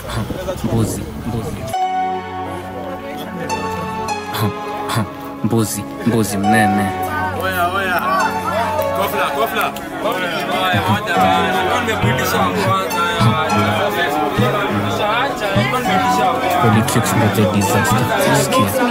mbuzi mbuzi mbuzi mbuzi mnene Oya, oya. Kofla, kofla. Oya, moja bana. Leo nimepitisha kwanza. politics ndo the disaster sikia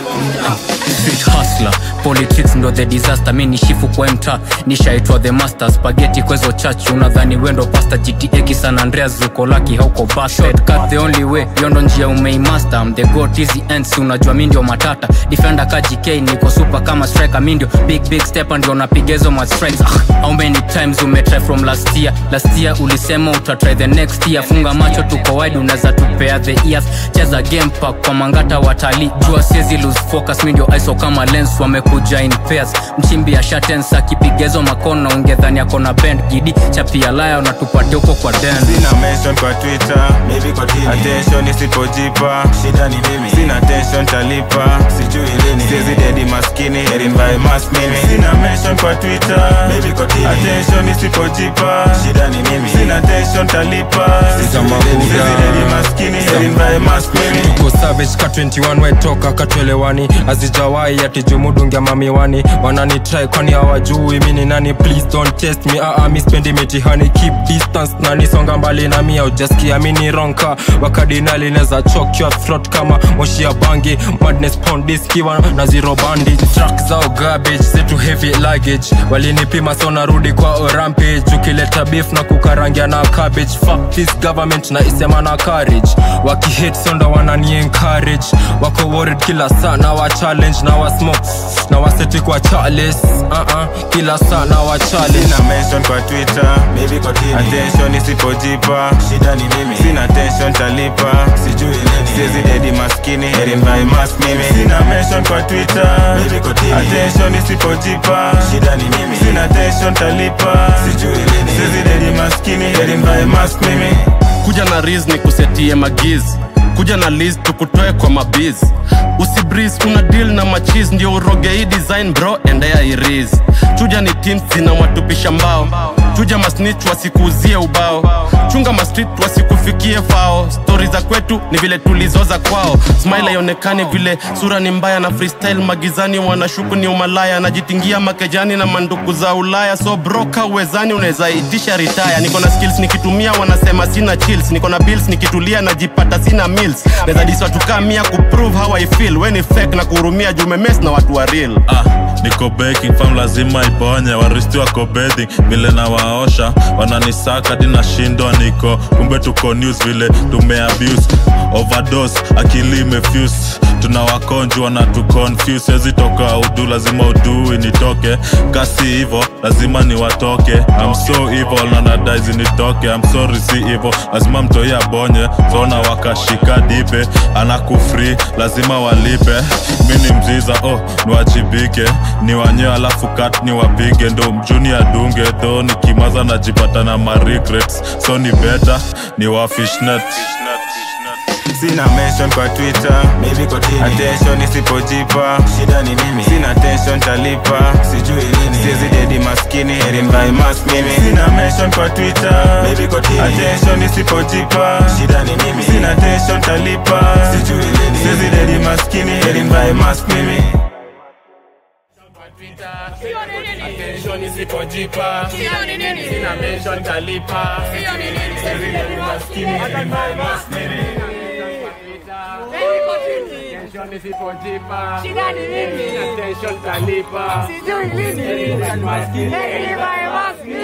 street hustler politics ndo the disaster mi nishifu kwa mta nishaitwa the master spageti kwezo church unadhani wendo pasta gta san andreas zuko laki hauko shortcut the only way yondo njia umeimaster I'm the goat easy ends unajua mi ndio matata defender ka gk niko super kama striker mi ndio big big stepper ndio napigezo ma strikes ah, how many times umetry from last year last year ulisema utatry the next year funga macho tuko wide unaweza tupea the ears cheza game pack kwa mangata watalii jua siezi lose focus mi ndio iso kama lens wamekuja in pairs mchimbi ya shatens akipigezo makono ungedhani akona bend gidi chapia laya unatupatia huko kwa den sina mention kwa twitter Maybe kwa tini. attention isipojipa Shida ni mimi. sina tension talipa Sijui lini. siezi dedi maskini herinvae mas mimi sina mention kwa twitter Maybe kwa tini. attention isipojipa Shida ni mimi. sina tension talipa Sijui lini. siezi dedi maskini herinvae mas mimi tuko savage ka 21 wetoka katwelewani azijawai atijumudungia mamiwani wanani try kwani hawajui mini nani please don't test me aa mi spendi mitihani keep distance nani songa mbali na mi aujaskia mini ronka wakadinali neza chok your throat kama moshi ya bangi madness pondiskiwa na zero bandi track zao garbage zetu heavy luggage walinipima so narudi kwa rampage ukileta beef na kukarangia na cabbage fuck this government na isema na courage wakihate sonda wanani encourage wako worried kila saa na wa challenge na wa smoke na waseti kwa chales uh -uh, kila saa na wa challenge sina mention kwa twitter Maybe kwa tini. attention isipojipa Shida ni mimi. sina tension talipa Sijui lini. siezi dedi maskini herinvae mas mimi sina mention kwa twitter Maybe kwa tini. attention isipojipa Shida ni mimi. sina tension talipa Sijui lini. siezi dedi maskini herinvae mas mimi kuja na riz ni kusetie magiz kuja na list tukutoe kwa mabiz usibris una deal na machis ndio uroge hii design bro endea iriz chuja ni teams zinawatupisha mbao chuja masnich wasikuuzie ubao chunga mastrit wasikufikie fao stori za kwetu ni vile tulizoza kwao smile haionekani vile sura ni mbaya na freestyle magizani wanashuku ni umalaya najitingia makejani na manduku za ulaya so broka uwezani unaweza itisha ritaya niko na skills nikitumia wanasema sina chills niko na bills nikitulia najipata sina mills naweza diswa tukaa mia kuprove how i feel weni fake na kuhurumia jumemes na watu wa real ah, niko baking fam lazima iponye waristi wako bathing vile nawaosha wananisaka dinashindwa niko kumbe tuko news vile tumeabuse overdose akili imefuse tunawakonjwa na tuconfuse sezi toka udu lazima udui nitoke kasi hivo lazima niwatoke I'm so evil na nadaizi nitoke I'm sorry si hivo lazima mtoi abonye zona wakashika dipe anakufri lazima walipe mi ni mziza oh niwajibike ni wanyewe alafu kat niwapige ndo mjuni adunge tho nikimaza najipata na ma regrets so ni beta ni wafishnet sina mention kwa twitter Maybe kwa tini. attention isipojipa Shida ni mimi. sina tension talipa Sijui lini. siezi dedi maskini herinvae mas mimi sina mention kwa twitter Maybe kwa tini. attention isipojipa Shida ni mimi. sina tension talipa Sijui lini. siezi dedi maskini herinvae mas mimi Attention isipojipa sina mention talipa Attention isipojipa Shida ni mimi. attention talipa Sijui lini. Heri vae maski.